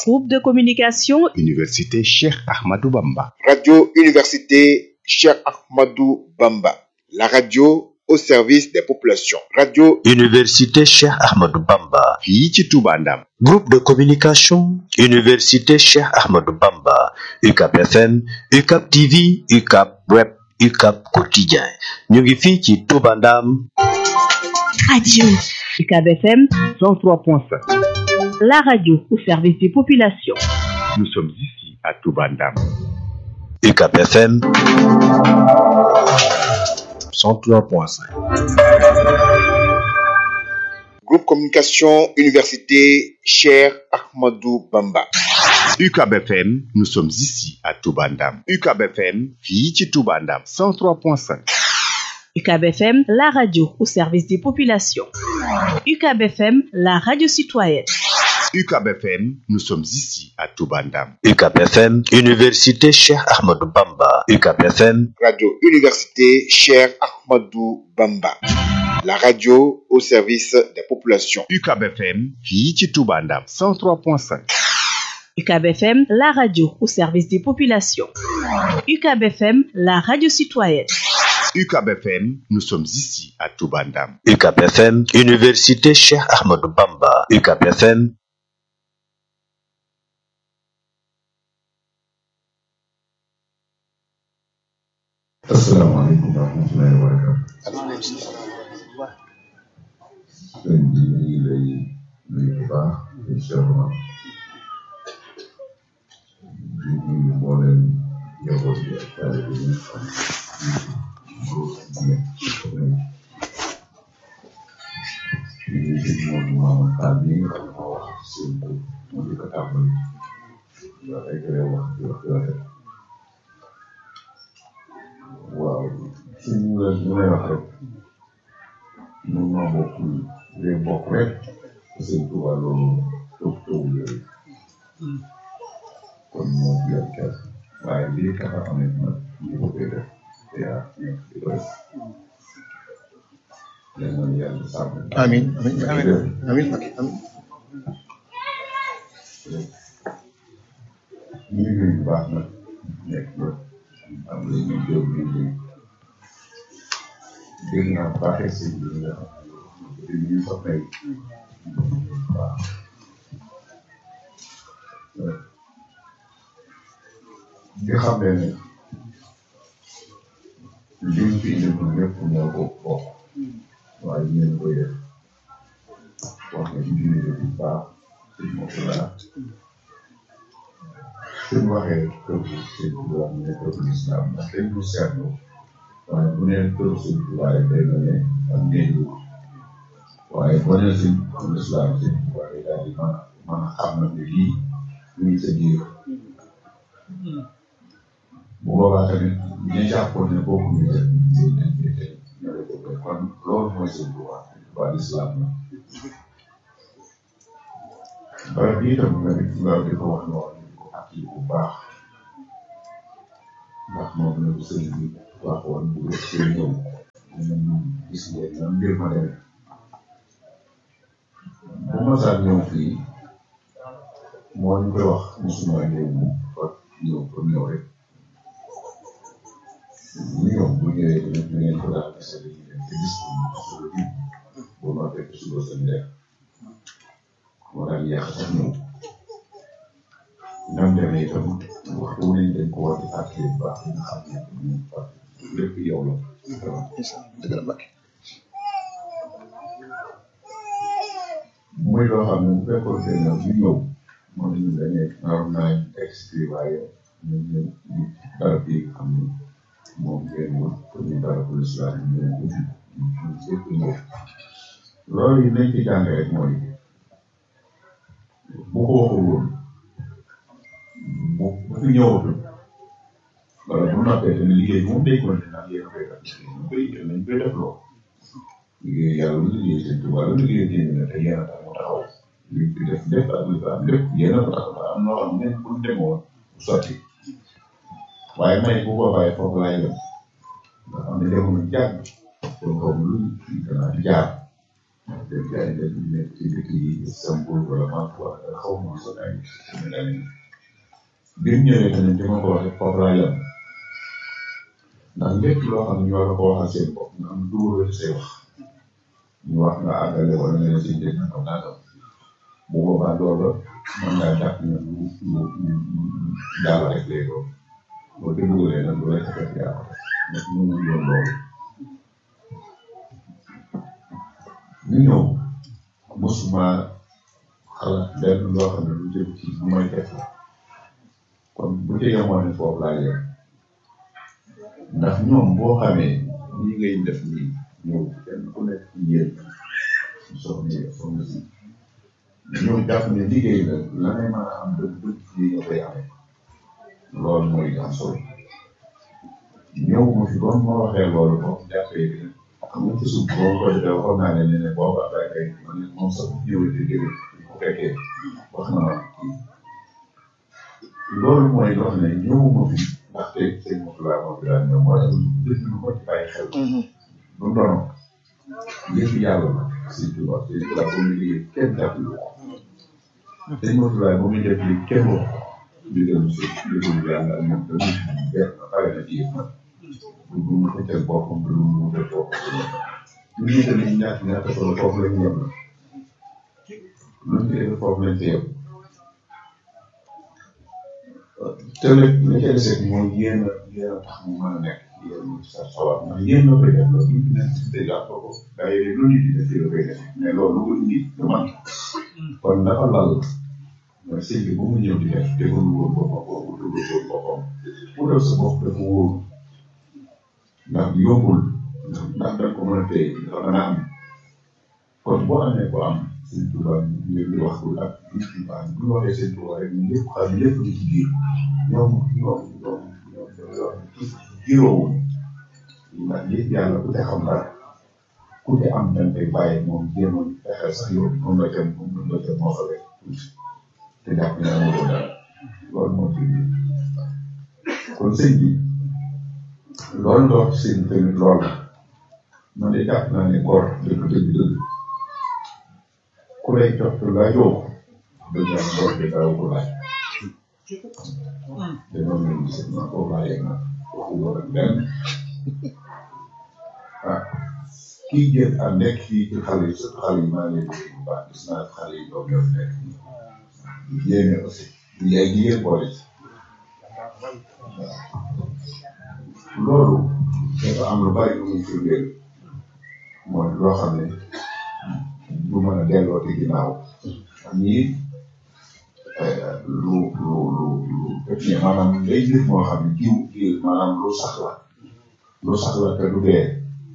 Groupe de communication Université Cheikh Ahmadou Bamba. Radio Université Cheikh Ahmadou Bamba. La radio au service des populations. Radio Université Cheikh Ahmadou Bamba. fii ci Touba Ndam. Groupe de communication Université Cheikh Ahmadou Bamba. UCAP FM, UCAP TV, UCAP Web, UCAP Quotidien. ñu ngi fii ci Touba Ndam. Radio UCAB FM 103.5. La radio au service des populations. Nous sommes ici à Touba Ndam. UCAP FM 103.5. Groupe Communication Université Cheikh Ahmadou Bamba. UCAB FM, nous sommes ici à Touba Ndam. UCAB FM, fii ci Touba Ndam. 103.5. UCAB FM, la radio au service des populations. UCAB FM, la radio citoyenne. UCAB FM, nous sommes ici à Touba Ndam. UCAP FM, Université Cheikh Ahmadou Bamba. UCAP FM Radio Université Cheikh Ahmadou Bamba. La radio au service des populations. UCAB FM, fii ci Touba Ndam. 103.5. UCAB FM, la radio au service des populations. UCAB FM, la radio citoyenne. UCAB FM, nous sommes ici à Touba Ndam. UCAP FM, Université Cheikh Ahmadou Bamba. UCAP FM asalaamaaleykum wa rahmatullahi wa barakatu sëñ bi ñu ngi lay nuyu bu baax di seetlu di nuyu mboolem njaboot bi ak taalibe yi xam góor jigéen ñu ngi gis moom Maama Fall bi nga xam ne moo wax ci seen tur mu di ko tàmbali nga eggale wax di wax di rafet waaw suñu la ñu lay wax rek ñun ñoo bokk day bokk rek seen tubaab loolu toog toog yooyu kon moo fi ak kees waaye lii kafa amee nag ñu ko koy def te yaa di ko def yal na yàlla sàmm Amin amin amin amin amin ñu ngi nuyu bu baax nag nekk ba am na ñu jóg ñu ngi dégg naa baaxee sëñ bi nga xam ne ñu fa may waaw di xam ne ne liñ fi indi lépp moo ko bokk waaye ñeen koy def wax nga ci biir bu baax sëñ Mokk laa suñ waxee kër sëñ Tuubaa mu ne kër lislaam ndax dañ ko seetlu waaye bu nee kër sëñ Tuubaa rek day mel ne am néeg waaye boo nee sëñ lislaam sëñ Tuubaa day daal di mën a mën a xam na ne lii mu ngi sa biir bu boobaa tamit ñu jàppoon ne bokku ñu def ñu leen di tey ñoo lay def kon loolu mooy sëñ Tuubaa sëñ Tuubaa lislaam la barab bi itam nga di nga di ko wax noonu di ko fàttali bu baax ndax moom la ko sëriñ bi waxoon bu def seen ñëw ñu gis ngeen nan mbir ma demee bu ma saa ñëw fii moo ñu koy wax musuma ñëw mu fa ñëw fa ñëw rek ñu ñëw bu ñëwee tamit ñu ngeen ko daal gis rek ñu te gis ko mu suba ji bu ma fekk suba sa ndeer moo daal yàq sax ñëw ñoom demee itam waxtu wu ne dañ ko war di fàttali bu baax nga xam ne ñu fàttali lépp yow la dëgg la Mbacke muy loo xam ne bu fekkoon te ne ñu ñëw moo ne ñu dañuy naroon naa expliqué waaye ñu ñëw ñu barab bi xam ne moom ngeen wut pour ñu barabu lislaam ñu ñëw ko ñu ñëpp ñëw loolu yi nañ ci jàng rek mooy bu ko waxul woon bu bu fi ñëwatul wala bu noppee tamit liggéey moom day continué naan yéen a koy def ñu koy nañ koy def loo liggéey yàlla lu liggéey seen tubaab lu liggéey diine la te yéen a tax mu taxaw li fi def def ak li fa am lépp yéen a ko tax am noo xam ne bu ñu demoon du sotti waaye may bu ko bàyyi foofu laay yem nga xam ne jamono jàgg kon xaw ma lu ñu gën a jaar te gars yi dañu nekk ci dëkk yi Istanbul wala Malta wala xaw ma sax ay Sénégal yi bi mu ñëwee tamit di ma ko waxee foofu laa yem ndax lépp loo xam ne ñu war a ko waxal seen bopp nga am dugal say wax ñu wax nga àggale wala nga ne seen njëkk na kaw nangam bu boobaa loolu mën ngaa jàpp ne lu lu lu daal rek lay doon boo te dugalee nag lu lay fekk yaa ko def ñu ñu doon loolu ñu ñëw mosuma xalaat lenn loo xam ne lu jëm ci lu may def la kon bu ca yemoon ne foofu laa yem ndax ñoom boo xamee nii ngay def nii ñëw kenn ku nekk ci yéen soxna yi soxna si ñoom jàpp ne liggéey la la ngay mën a am dëgg dëgg fii nga koy amee loolu mooy am solo ñëw ma fi bon ma waxee loolu boo ko jàppee ne xam nga ci suuf boo ko defee waxoon naa leen ne ne boobu après kay man it moom sax ñëwee di dégg bu fekkee wax na ma kii loolu mooy loo xam ne ñëwuma fi ndaxte sëñ Moutala moo fi daan ñëw moo tax dëgg lu ko ci bàyyi xel du ndono lépp yàlla la sëñ Tuba sëñ Tuba bu muy liggéey kenn jàppale ko sëñ Moutala bu muy def li kenn wax digal si digal yàlla ak moom dañuy def pare na ci yëpp du du mu xëccal boppam du mu def boppam ñu ngi tamit ñaata ñaata solo foofu lañ yem la luñ ci def foofu lañ ci yem te nag li ca des mooy yéen a yéen a tax mu mën a nekk yéen sa sawar ndax yéen a koy def la bu ñu nekk si dèjà ko day lu nit di def la koy def mais loolu lu indi du man kon dafa lal mooy sëñ bi bu mu ñëw di def tegul woon boppam boobu dugul woon boppam mu def sa bopp dafa wóor ndax yombul ndax da ko mën a téye dafa mën a am kon boo amee ko am sëñ Tuba ñu di wax ko ak nit ñi baax bu ñu waxee sëñ Tuba rek ñun ñëpp xam lépp ñu ci biir ñoom ñoom ñoom ñoom jiroowuñ ndax yëpp yàlla ku te xam dara ku te am dañ koy bàyyi moom jéem a fexe sax yow moom la jëm moom la jëm moo xale te jàpp ne amoo dara loolu moo ci biir kon sëñ bi loolu nga wax sëñ tamit loolu la man de jàpp naa ne góor dëgg dëgg dëgg ku lay jox te laajoo ko dëgg yàlla góor bi daaw ko laaj te noonu lañ gis naa ko laajee nag waxu ko rek benn ah kii jël ak nekk fii ci xale yi surtout xale yi maa ngi leen di bu baax gis naa xale yi doom yoo fi nekk nii yéene aussi du yaay jigéen boole ci loolu dafa am lu bari lu muy firndeel mooy loo xam ne du mën a delloo ci ginnaaw ñii lu lu lu lu fekkee maanaam day mbir moo xam ne jiw jiw maanaam lu sax la lu sax la te du dee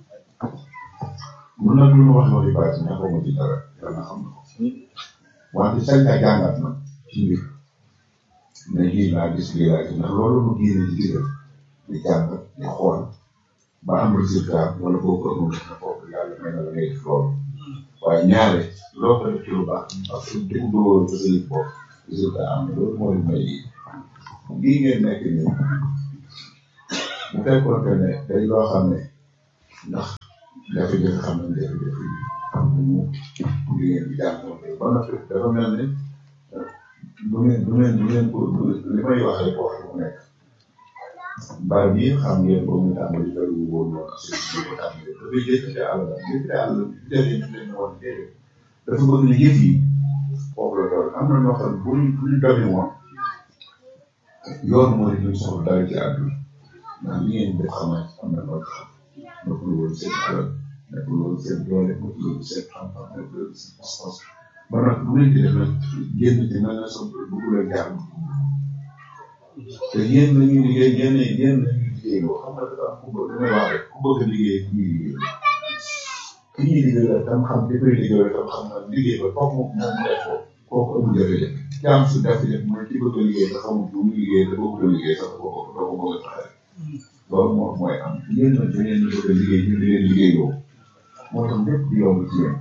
mun nag lu ñu wax loolu bari ci ñax ma ci dara yàlla xam na ko wante sañ nga jàngat nag ci mbir ne lii laa gis lii laa gis ndax loolu mu génne ci digal di jàng di xool ba am résultat wala boo ko amul na foofu yàlla may na la ngay def loolu waaye ñaare loo ko def ci lu baax parce que dégg nga woon ba sa yëg bopp résultat am na loolu moo leen may lii lii ngeen nekk nii bu fekkoon que ne day loo xam ne ndax jafe-jafe xam nañ jafe-jafe yi am nañu li ngeen di jànkoonte ba noppi dafa mel ne du ngeen du ngeen du ngeen ko li may wax rek wax mu nekk mbaar bi xam ngeen ko mu tàmbali dara wu woon woon ak seen ko tàmbali dafay jëkkate àll jëkkate àll jafe ñu leen woon déedéet dafa bëgg ne yëf yi foofu la doon am na ñoo xam ne bu ñu bu ñu domi woon yoon moo di ñu soxla dara ci àdduna ndax li ngeen def xam am na loo xam nekkul woon seen alal nekkul woon seen doole nekkul woon seen xam-xam nekkul woon seen pas-pas ba nag bu ngeen ci def nag génn ci mel na sa bëgg leen jàmm te yéen la ñuy liggéey yéen yéen la ñuy liggéey loo xam nga dafa am ku bëgg damay wax rek ku bëgg a liggéey ku ñuy liggéey ki ñuy liggéey la tam xam ki koy liggéey tam xam na liggéey ba foofu moom moom def ko kooku amul jafe-jafe jaam su jafe-jafe mooy ki bëgg a liggéey te xamul bu muy liggéey te bëgg a liggéey sax doo ko doo ko bëgg a taxee loolu moo mooy am yéen nag da ngeen bëgg a liggéey ñu di leen liggéey loo moo tax lépp di yomb ci yéen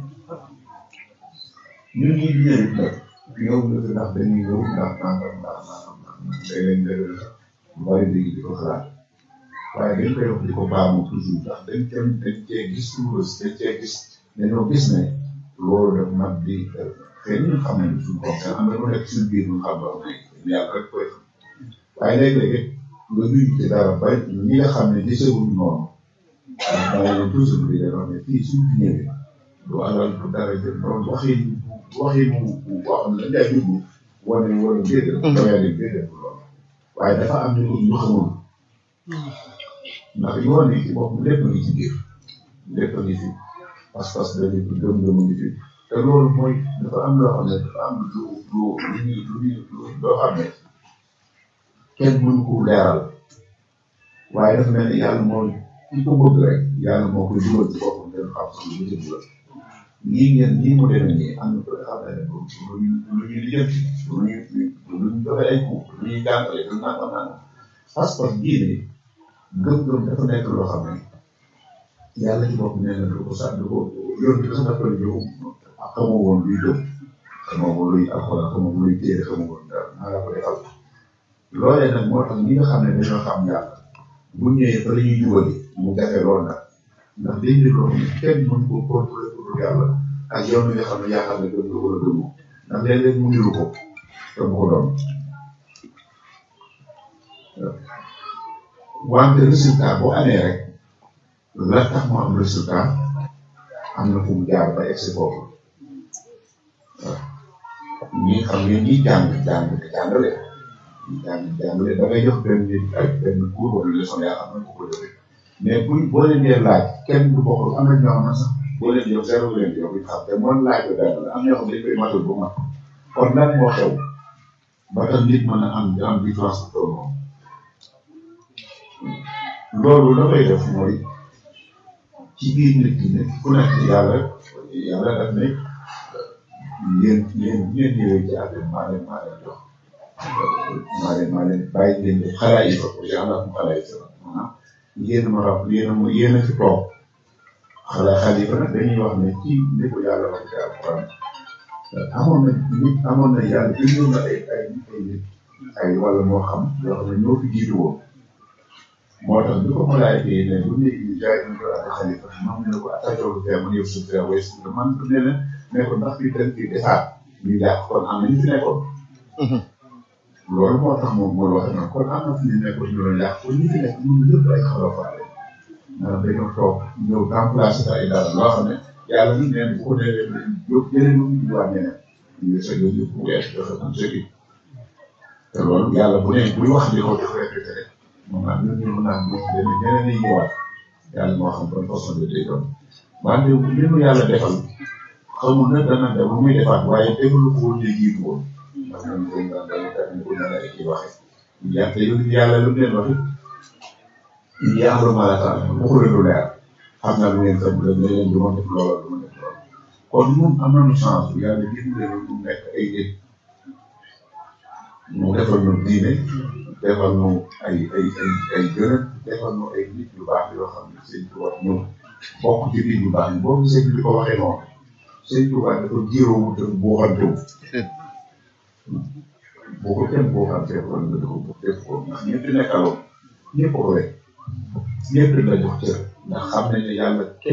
ñun ñii di ñëw nag ñëw na fi ndax dañuy ñëw ndax nangam ndax nangam ndax léeg-léeg nga lu bari léegi di ko xalaat waaye dañ koy wax di ko baamu toujours ndax dañ cee dañ cee gis toujours dañ cee gis dañoo gis ne loolu daf mat di xëy na xam nañ suñu bopp am na lu nekk suñu biir ñu xam loo ne yàlla rek koy xam waaye léeg-léeg nga dugg ci dara ba ñi nga xam ne gisewuñu noonu bàyyi leen toujours bi da wax ne fii suñ fi ñëwee du alal du dara jël borom waxin waxin bu boo xam ne dañ lay dugg wane wala déedéet doyaa di déedéet loolu waaye dafa am ñu ñu xamul ndax yoon yi ci bopp lépp ngi ci biir lépp ngi fi pas-pas dañuy gëm-gëm ngi fi te loolu mooy dafa am loo xam ne dafa am lu lu lu ñuy lu ñuy loo xam ne kenn mënu ko leeral waaye dafa mel ni yàlla mooy ki ko bëgg rek yàlla moo koy dugal ci boppam ngeen xam sax lu mu jëm la nii ngeen nii mu demee nii am na ko xam ne lu ñu lu ñuy lijjanti lu ñuy lu ñu joxe ay cours lu ñuy jàngale lu nangam nangam pas-pas diine gëm-gëm dafa nekk loo xam ne yàlla ci bopp nee na du ko sax du ko yoon bi sax dafa la ñëw xamoo woon luy gëm xamoo woon luy alxuraan xamoo woon luy téere xamoo woon dara naa la ko defal loolee nag moo tax ñi nga xam ne dañoo xam yàlla bu ñëwee fa la ñuy jubali mu jafe lool nag ndax dañ ne loo xam ne kenn mën ko contrôler pour yàlla ak yoon nga xam ne yaakaar ne gëm nga wala gëmoo ndax léeg-léeg mu niru ko te bu ko doon wante résultat boo amee rek la tax mu am résultat am na fu mu jaar ba egsi foofu waaw ñi xam ngeen ñi jàng jàng di jàngale jàng jàngale da ngay jox benn nit ay benn cours wala leçon yaa xam ne ko ko joxe mais buñ boo leen dee laaj kenn du bokk am na ñoo xam ne sax boo leen jox zéro leen jox bi xam te moom laaj ko dara la am ñoo xam ne dañ koy matal bu mat kon lan moo xew ba tax nit mën a am am différence bu toll noonu loolu la koy def mooy ci biir nit ki ne ku nekk yàlla yàlla daf ne yéen yéen yéen ñëwee ci àdduna maa leen maa leen jox maa leen maa leen bàyyi leen di xalaat yi fa genre xalaat yi fa maanaam yéen ma rab yéen a ma yéen a fi toog xalaat xalifa nag dañuy wax ne ci ni ko yàlla wax ci alquran amoon na nit amoon na yàlla bindoon na ay ay ay nit ay wala moo xam yoo xam ne ñoo fi jiitu woon moo tax bi ko malaayka yi ne bu ne jaay ñu ko ak xalifa moom ne ko attaqué fee man yëpp suuf fee wees man ne leen ne ko ndax fii dañ fi defaat ñu jàpp kon am na ñu fi nekkoon loolu moo tax moom mooy waxe noonu kon am na fi ñu nekkoon ñu doon yàq kon ñi fi nekk ñun ñëpp ay xalafaale maanaam dañoo toog ñëw remplacé fa ay dara loo xam ne yàlla ñu neen bu ko nee yób jëlee ñu ñu waa ñeneen ñu sa yób yëpp bu wees joxe am sëgi te loolu yàlla bu ne buy wax di ko def répété rek moom nag ñun ñu mën a am benn ñeneen ñi ñëwaat yàlla moo xam ban façon de tey doon wante li mu yàlla defal xamul na dana dem lu muy defaat waaye defalu ko woon ñu jiitu woon ndax ñoom dañ daan dañu kat ñu ko nan ay kii waxe yàlla yàlla lu mu leen waxe il y a un malataan waxu leen lu leer xam naa lu ngeen xam ne leen du ma def loola du ma def loola kon ñun am nañu chance yàlla gis leen ñu nekk ay nit mu defal ñu diine defal ñu ay ay ay ay gërëm defal ñu ay nit yu baax yoo xam ne sëñ Tuubaa ñëw bokk ci nit yu baax boo gisee ñu di ko waxee noonu sëñ Tuubaa dafa jiiroo mu tënk buuxantew boo ko kenn buuxantee wala nga def ko def ko ndax ñëpp nekkaloon ñëpp ko rek ñëpp la jox cër ndax xam nañ ne yàlla kenn